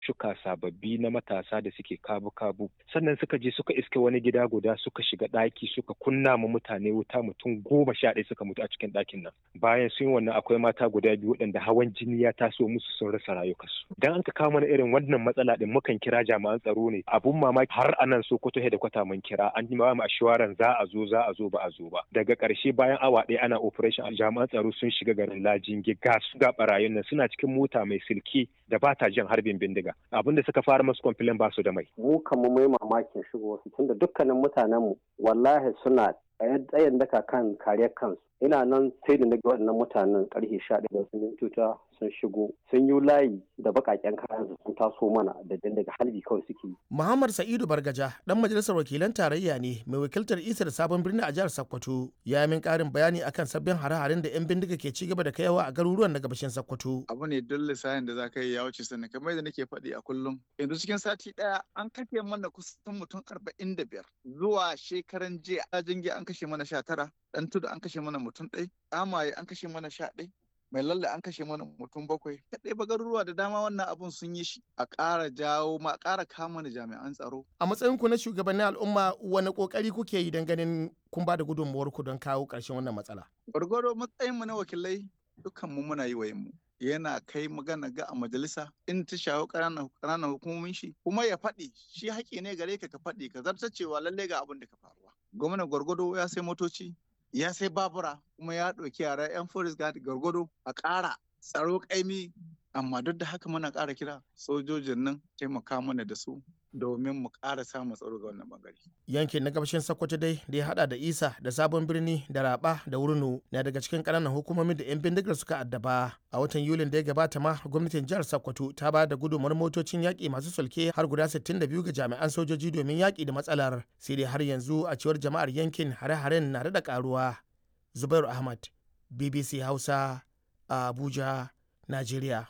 shuka sababbi na matasa da suke kabu-kabu sannan suka je suka iske wani gida guda suka shiga ɗaki suka kunna ma mutane wuta mutum goma sha ɗaya suka mutu a cikin ɗakin nan bayan sun wannan akwai mata guda biyu waɗanda hawan jini ya taso musu sun rasa rayukansu dan an ka kawo mana irin wannan matsala din mukan kira jami'an tsaro ne abun mamaki har anan Sokoto da kwata mun kira an yi mu assurance za a zo za a zo ba a zo ba daga ƙarshe bayan awa ɗaya ana operation jami'an tsaro sun shiga garin Lajinge ga su ga barayin nan suna cikin mota mai silki da ba ta jin harbin bindiga abin da suka fara masu kwamfilin ba su da mai. Mu kama mai mamakin shigo su tunda dukkanin mutanenmu wallahi suna tsayin daka kan kariyar kansu. Ina nan sai da naga waɗannan mutanen ƙarfe sha ɗaya da sun tuta sun shigo sun yi layi da baƙaƙen kayan sun taso mana da daga halbi kawai suke yi. Muhammad Sa'idu Bargaja dan majalisar wakilan tarayya ne mai wakiltar isar sabon birni a jihar Sokoto ya min ƙarin bayani akan sabbin hare-haren da 'yan bindiga ke ci gaba da kaiwa a garuruwan na gabashin Sokoto. Abu ne don lissahin da za ka yi ya wuce sannan kamar da nake faɗi a kullum. Yanzu cikin sati ɗaya an kashe mana kusan mutum arba'in da biyar zuwa shekaran jiya a jingi an kashe mana sha tara ɗan tudu an kashe mana mutum ɗai amaye an kashe mana sha ɗai mai lalle an kashe mana mutum bakwai kaɗai ba garuruwa da dama wannan abun sun yi shi a ƙara jawo ma ƙara kama da jami'an tsaro a matsayin ku na shugabannin al'umma wani ƙoƙari kuke yi don ganin kun ba da gudunmuwar ku don kawo ƙarshen wannan matsala gwargwaro matsayin mu na wakilai dukkan mu muna yi wa mu yana kai magana ga a majalisa in ta shawo ƙananan hukumomin shi kuma ya faɗi shi haƙƙi ne gare ka ka faɗi ka zarta cewa lallai ga abin da ka faruwa gwamnan gwargwado ya sai motoci ya sai babura kuma ya ɗauki yara 'yan forest guard gargado a ƙara tsaro ƙaimi amma duk da haka muna ƙara kira sojojin nan taimaka mana da su domin mu ƙara samun tsaro ga wannan bangare. Yankin na gabashin Sokoto dai da ya hada da Isa da Sabon Birni da Raba da Wurnu na daga cikin ƙananan hukumomin da 'yan bindigar suka addaba. A watan Yulin da ya gabata ma gwamnatin jihar Sokoto ta ba da gudunmawar motocin yaƙi masu sulke har guda 62 ga jami'an sojoji domin yaƙi da matsalar. Sai dai har yanzu a cewar jama'ar yankin hare-haren na da ƙaruwa. Zubairu Ahmad, BBC Hausa, Abuja, Najeriya.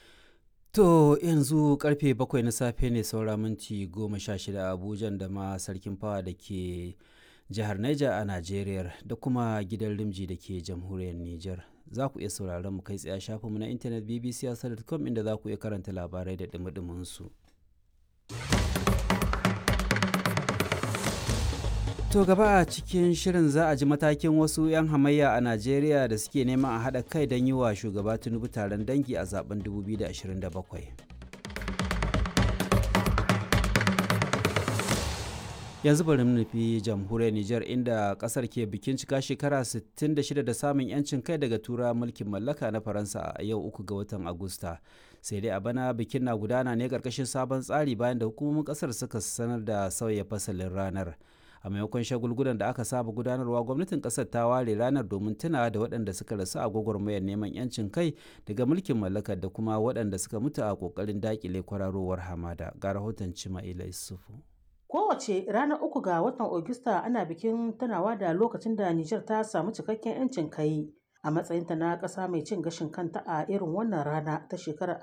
To yanzu karfe bakwai na safe ne saura minti goma sha shida a Abuja da ma sarkin fawa da ke jihar Niger a Najeriya da kuma gidan Rimji da ke jamhuriyar Niger. Za ku iya sauraron mu kai tsaye shafinmu na intanet bbc.com inda za ku iya karanta labarai da dumi su. To gaba a cikin shirin za a ji matakin wasu 'yan hamayya a Najeriya da suke neman a haɗa kai don yi wa shugaba Tinubu taron dangi a zaben 2027. Yanzu bari mu nufi jamhuriyar Nijar inda kasar ke bikin cika shekara 66 da samun 'yancin kai daga tura mulkin mallaka na Faransa a yau uku ga watan Agusta. Sai dai a bana bikin na gudana ne ƙarƙashin sabon tsari bayan da hukumomin ƙasar suka sanar da sauya fasalin ranar. a maimakon shagulgulan da aka saba gudanarwa gwamnatin kasar ta ware ranar domin tunawa da waɗanda suka rasu a gwagwarmayar neman yancin kai daga mulkin mallakar da kuma waɗanda suka mutu a ƙoƙarin daƙile kwararowar hamada ga rahoton cima'ila isufu Kowace ranar uku ga watan Ogista ana bikin tunawa da lokacin da Nijar ta samu cikakken 'yancin kai a matsayinta na ƙasa mai cin gashin kanta a irin wannan rana ta shekarar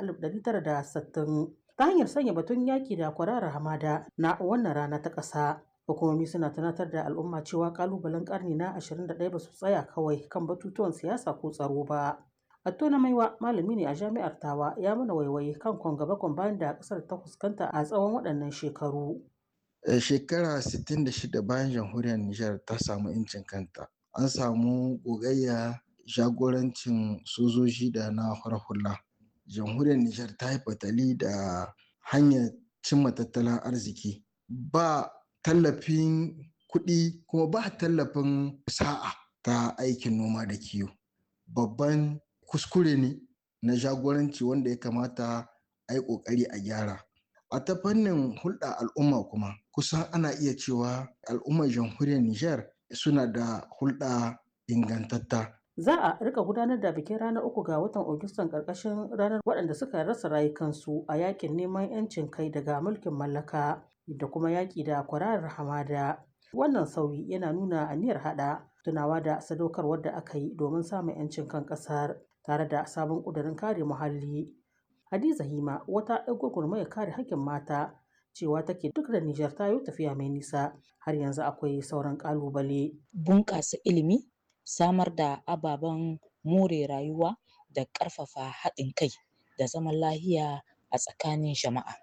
1960 ta hanyar sanya batun yaƙi da kwararar hamada na wannan rana ta ƙasa. hukumomi suna tunatar da al'umma cewa kalubalen karni na 21 ba su tsaya kawai kan batutuwan siyasa ko tsaro ba atto na maiwa malami ne a jami'ar tawa ya mana waiwaye kan kwangaba bayan da kasar ta fuskanta a tsawon waɗannan shekaru shekara 66 bayan jamhuriyar nijar ta samu incin kanta an samu gogayya jagorancin sojoji da na hula jamhuriyar nijar ta yi fatali da hanyar cimma tattalin arziki ba tallafin kuɗi kuma ba tallafin sa'a ta aikin noma da kiwo babban kuskure ne na jagoranci wanda ya kamata a yi ƙoƙari a gyara a ta fannin hulɗa al'umma kuma kusan ana iya cewa al'ummar jamhuriyar niger suna da hulɗa ingantatta za a rika gudanar da bikin ranar uku ga watan Agustan karkashin ranar waɗanda suka rasa rayukansu a yakin neman 'yancin kai daga mulkin mallaka da kuma yaƙi da kwararar hamada. Wannan sauyi yana nuna aniyar haɗa tunawa da sadaukarwar da aka yi domin samun 'yancin kan ƙasar tare da sabon ƙudurin kare muhalli. Hadiza Hima wata 'yar gwagwarmayar kare haƙƙin mata cewa take duk da Nijar ta yi tafiya mai nisa har yanzu akwai sauran ƙalubale. Bunƙasa ilimi, samar da ababen more rayuwa da ƙarfafa haɗin kai da zaman lahiya a tsakanin jama'a.